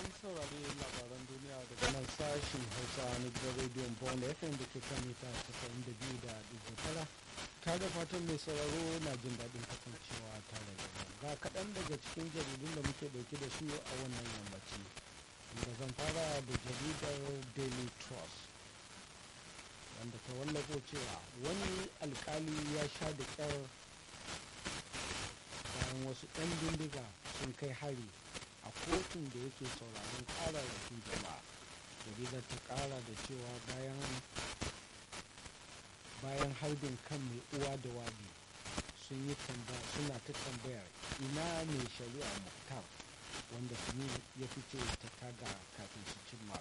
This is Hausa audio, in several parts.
saurari labaran duniya daga nan sashen hausa na gidan rediyon bond fm da ke kan mita 92 da tara ta da fatan mai sauraro na jin daɗin kasancewa tare da mu ga kaɗan daga cikin jaridun da muke ɗauke da su a wannan yammaci da zan fara da jaridar daily trust wanda ta wallafo cewa wani alkali ya sha da ƙyar bayan wasu 'yan bindiga sun kai hari a kotun da yake sauraron kararrakin jama'a jaridar ta kara da cewa bayan bayan harbin kan mai uwa da wabi sun yi suna ta tambayar ina mai shari'a muktar wanda tuni ya fice ta taga kafin su cimma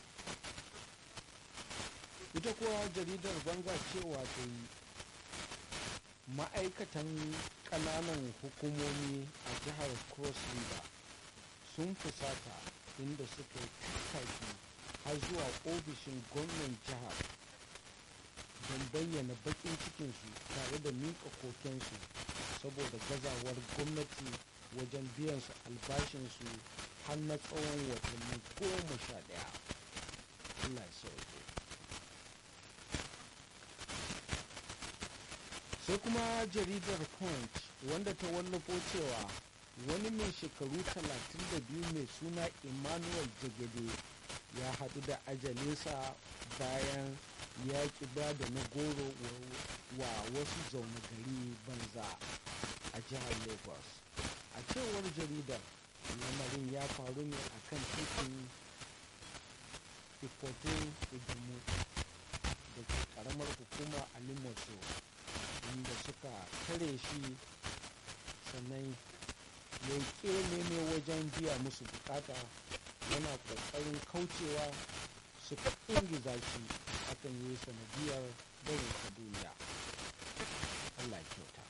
ita kuwa jaridar banga cewa ta yi ma'aikatan ƙananan hukumomi a jihar cross river sun fusata inda suka yi tattaki har zuwa ofishin gwamnan jihar don bayyana bakin cikinsu tare da miƙa kokensu saboda gazawar gwamnati wajen biyan su albashinsu har na tsawon watanni goma sha ɗaya Allah ya sauke sai kuma jaridar punch wanda ta wallafo cewa wani mai shekaru 32 mai suna emmanuel jagede ya haɗu da ajalinsa bayan ya ƙi ba da na goro wa wasu zaune gari banza a jihar lagos a cewar jaridar lamarin ya faru ne a kan titin ikoto ijumu da ke karamar hukumar alimoso inda suka tare shi sannan ya yi ne wajen biya musu bukata yana kokarin kaucewa suka ingiza shi akan yi sanadiyar barin ta duniya allah kyauta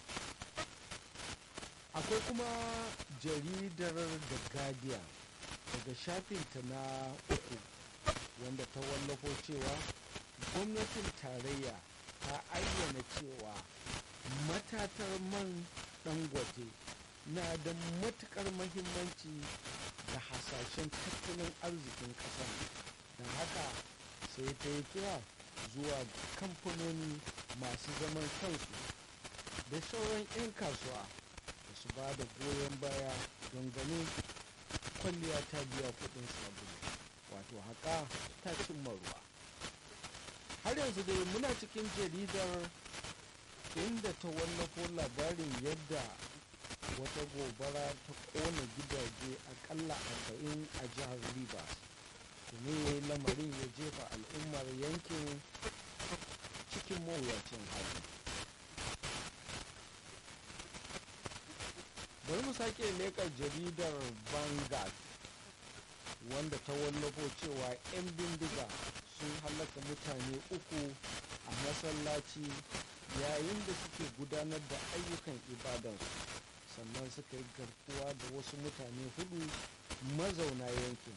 akwai kuma jaridar the guardian daga shafinta na uku wanda ta wallafo cewa gwamnatin tarayya ta ayyana cewa matatar man dangote na da matukar mahimmanci da hasashen tattalin arzikin ƙasar da haka sai ta yi kira zuwa kamfanoni masu zaman kansu da sauran 'yan kasuwa da su ba da goyon baya don ganin kwalliya ta biya kudin sabulu wato haka ta cimma ruwa har yanzu dai muna cikin jaridar inda ta wallafo labarin yadda wata gobara ta kona gidaje akalla arba'in a jihar rivers tuni lamarin ya jefa al'ummar yankin cikin mawuyacin hali bari mu sake leƙar jaridar vanguard wanda ta wallafo cewa 'yan bindiga sun halaka mutane uku a masallaci yayin da suke gudanar da ayyukan ibadansu sannan suka yi garkuwa da wasu mutane hudu mazauna yankin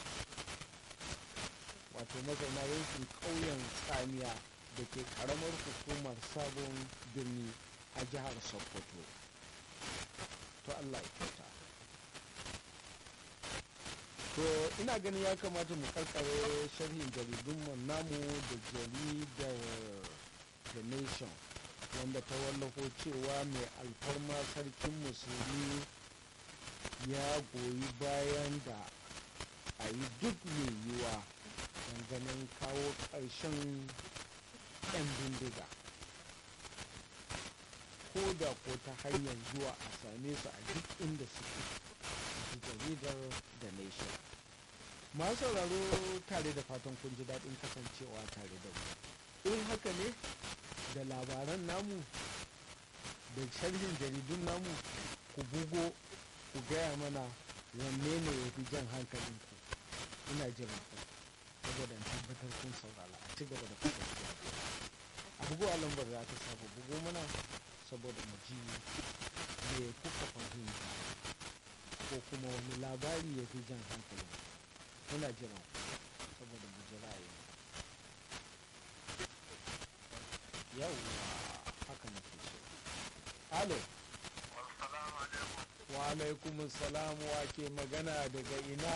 wato mazauna yankin ƙauyen tsamiya da ke ƙaramar hukumar sabon birni a jihar sokoto to allah ya kyauta to ina ganin ya kamata mu karkare sharhin jaridun namu da jaridar the nation wanda ta wallafo cewa mai alfarma sarkin musulmi ya goyi bayan da a yi duk mai yiwa ganin kawo ƙarshen 'yan bindiga ko da ko ta hanyar zuwa a same su a duk inda suke ji jaridar da nation masu sauraro tare da fatan kun ji daɗin kasancewa tare da mu in haka ne da labaran namu da sharhin jaridun namu ku bugo ku gaya mana wanne ne ya fi jan hankalinku ina jiran ku saboda tabbatar kun saurara a ci gaba da kasancewa a bugo a lambar da aka saba bugo mana saboda mu ji me kuka fahimta ko kuma wani labari ya fi jan hankalin muna jiran saboda mu ji ra'ayi yawwa haka nake so alo wa alaikum salam wa ke magana daga ina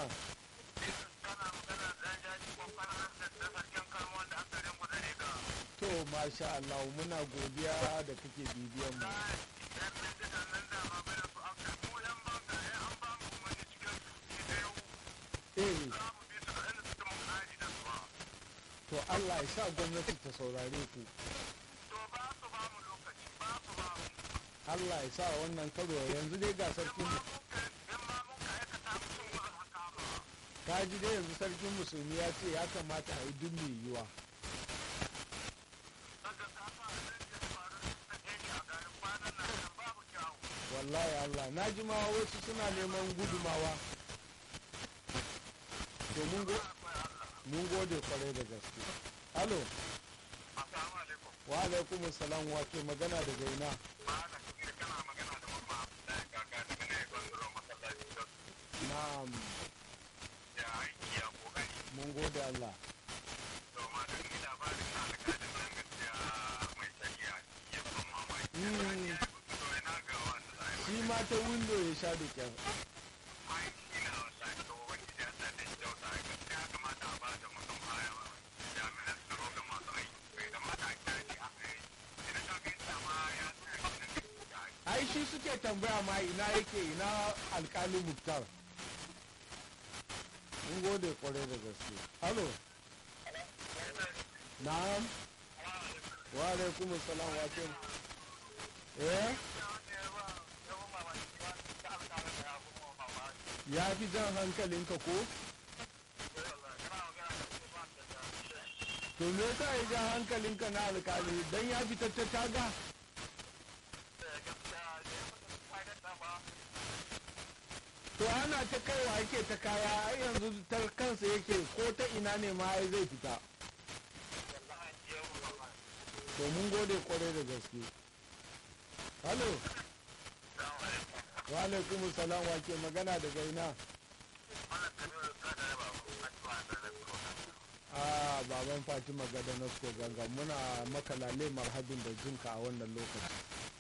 to masha Allah muna godiya da kake bibiyan mu eh to Allah ya sa gwamnati ta saurare ku Allah ya sa wannan karo yanzu dai ga sarkin ka ji dai yanzu sarkin musulmi ya ce ya kamata a yi duk mai yiwa wallahi Allah na ji ma wasu suna neman gudumawa to mun go mun gode kwarai da gaske alo wa alaikum salam wa ke magana daga ina na'am mun gode Allah Mm. shi ma ta windo ya sha da kyar ai shi suke tambaya ma ina yake ina alkali muktar mun gode kwarai da gaske halo na'am wa alaikum salam wa ke eh ya fi jan hankalinka ko to me yasa ya jan hankalinka na alkali dan ya fita ta taga to ana ta kaiwa yake ta kaya ai yanzu ta kansa yake ko ta ina ne ma ai zai fita to mun gode kwarai da gaske halo wa alaikum salam wa ke magana daga ina a baban fatima gada nasko ganga muna maka lale marhabin da jinka a wannan lokaci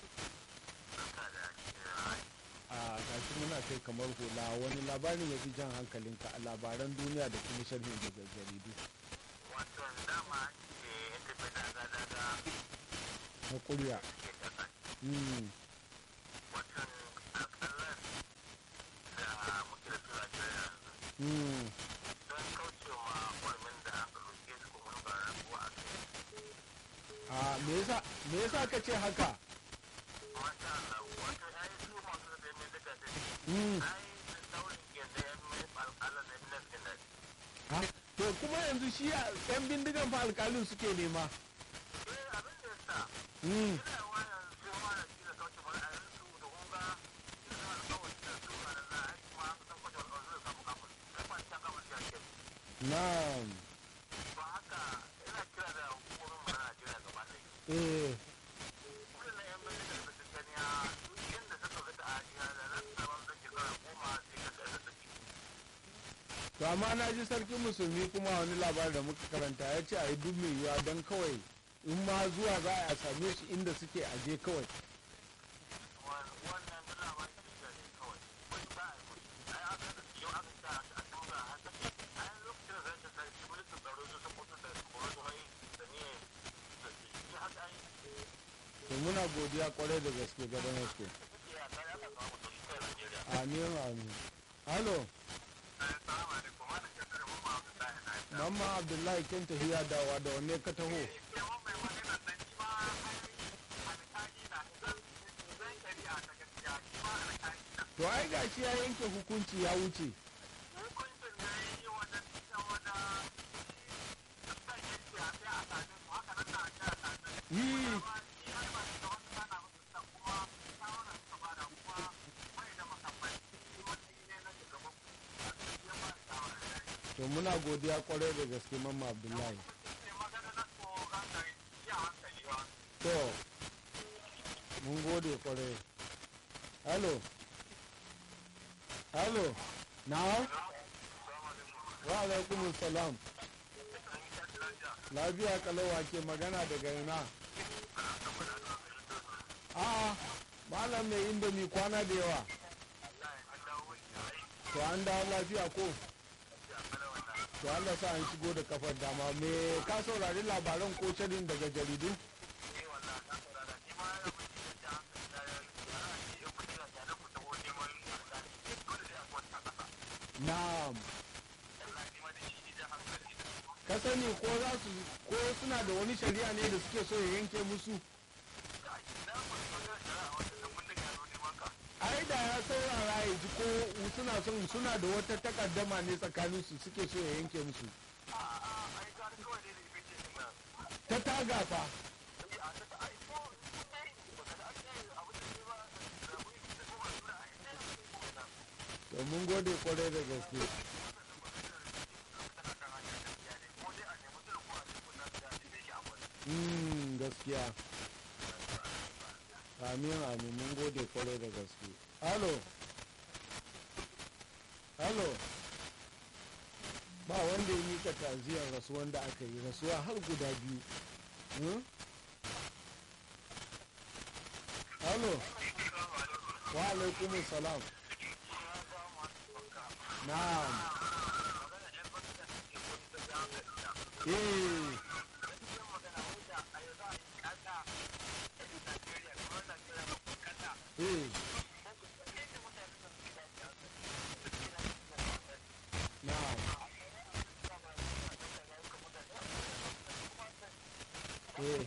a gashi muna kai kamar hula wani labarin ya fi jan hankalinka a labaran duniya da kuma sharhin daga jaridu wato dama ke yadda bai daga daga na kurya ke kasa mm. wato alƙalar da muke da su a jiya yanzu mm. don kauce ma kwarmin da aka roƙe su kuma ba rabuwa a kai a me yasa me yasa ka ce haka masha Allah wato ya yi su masu da mai daga da mm. ai da daurin genda ya mai alƙalar da minas genda ha? to kuma yanzu shi a- yan bindigan fa alkalin suke nema eh abin da ya sa mm. ina yawa yanzu sai ma da shi da kauce ma ra'ayin su da kunga ina da alƙawari da su a nan za a yi kuma kusan kwace alƙawari da samu kafin kai ba ta kafin shi a ke na'am ba haka ina kira da hukumomin mu na Najeriya gaba ɗaya eh wannan yan bindiga da su gani a duk inda suka ga ta'adiya da nan sabon da shekara goma sai ka ga da su to amma na ji sarkin musulmi kuma wani labarin da muka karanta ya ce a yi duk mai yiwuwa don kawai in ma zuwa za a same shi inda suke aje kawai wannan duk labarin da ne kawai wani ba a yi musu ai aka da yau aka sa a tura a haka ai lokacin da zai ta sai mulkin tsaro su sun mutu da koro su mai da ne da shi haka ai to muna godiya kwarai da gaske ga don gaske ya ta ya ka samu to shi kai Najeriya amin amin halo assalamu alaikum wannan ke tare mun ma ka sai na mamma abdullahi kin tafiya dawa da wanne ka taho to ai gashi ya yanke hukunci ya wuce yi to muna godiya kwarai da gaske mamma abdullahi to mun gode kwarai halo halo na wa alaikum salam lafiya kalawa ke magana daga ina a malam mai indomi kwana da yawa to an dawo lafiya ko to Allah sa an shigo da kafar dama me ka saurari labaran ko cadin daga jaridu na'am ka sani ko za su ko suna da wani shari'a ne da suke so ya yanke musu ai da ya saurara ya ji ko suna son suna da wata takaddama ne tsakanin su suke so ya yanke musu ta taga fa to mun gode kwarai da gaske Mm, gaskiya amin amin mun gode kwarai da gaske halo halo ba wanda ya mika taziyar rasuwan da aka yi rasuwa har guda biyu hmm? halo wa alaikumus salam na'am eh eh na'am eh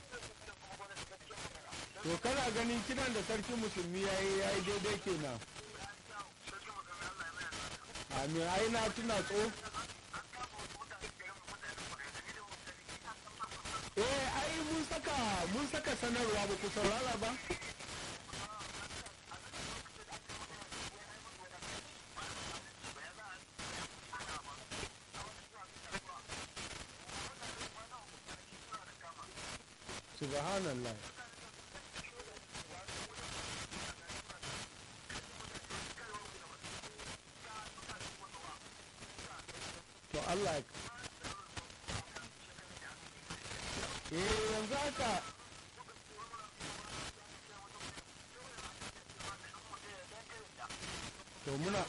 to kana ganin kiran da sarki musulmi ya yi ya yi daidai kenan amin ai na tuna tso eh ai mun saka mun saka sanarwa ba ku saurara ba subhanallah to Allah ya eh yanzu haka to muna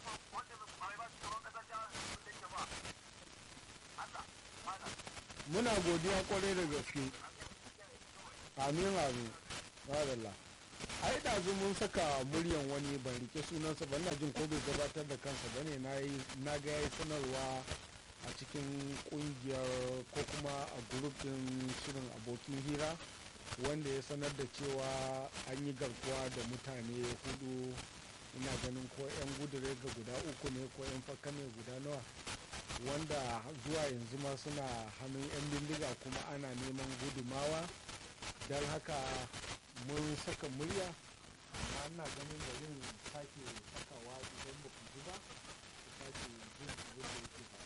muna godiya kwarai da gaske amin amin wadalla ai da mun saka muryan wani ban rike sunansa ba na jin ko bai gabatar da kansa bane na ga yayi sanarwa a cikin kungiyar ko kuma a din shirin abokin hira wanda ya sanar da cewa an yi garkuwa da mutane hudu ina ganin ko 'yan gudure ga guda uku ne ko 'yan fakka ne guda nawa wanda zuwa yanzu ma suna hannun 'yan bindiga kuma ana neman gudumawa don haka mun saka murya amma ina ganin da yin